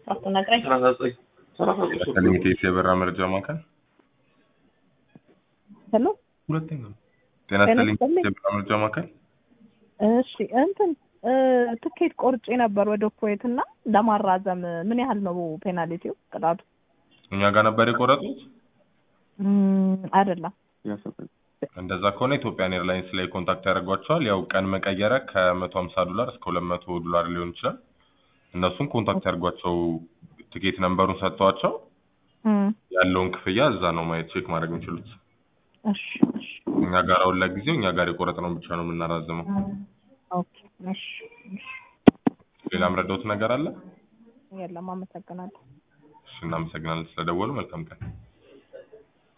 አትነግረኝ። ከሊሚቴስ የበራ መረጃ ማዕከል ሄሎ ሁለተኛ ነው። ጤና ጤና ይስጥልኝ ይስጥልኝ። የበራ መረጃ ማዕከል እሺ እንትን እ ትኬት ቆርጬ ነበር ወደ ኩዌት እና ለማራዘም ምን ያህል ነው ፔናልቲው ቅጣቱ? እኛ ጋር ነበር የቆረጡት። እም፣ አይደለም እንደዛ ከሆነ ኢትዮጵያን ኤርላይንስ ላይ ኮንታክት ያደርጓቸዋል። ያው ቀን መቀየሪያ ከመቶ ሀምሳ ዶላር እስከ ሁለት መቶ ዶላር ሊሆን ይችላል። እነሱን ኮንታክት ያደርጓቸው ትኬት ነንበሩን ሰጥተዋቸው እም፣ ያለውን ክፍያ እዛ ነው ማየት ቼክ ማድረግ የሚችሉት። እሺ እሺ እኛ ጋር አሁን ለጊዜው እኛ ጋር የቆረጥነው ብቻ ነው የምናራዝመው። ኦኬ እሺ እሺ ሌላ ምረዳውት ነገር አለ? የለም አመሰግናለሁ። እሺ እናመሰግናለን ስለደወሉ። መልካም ቀን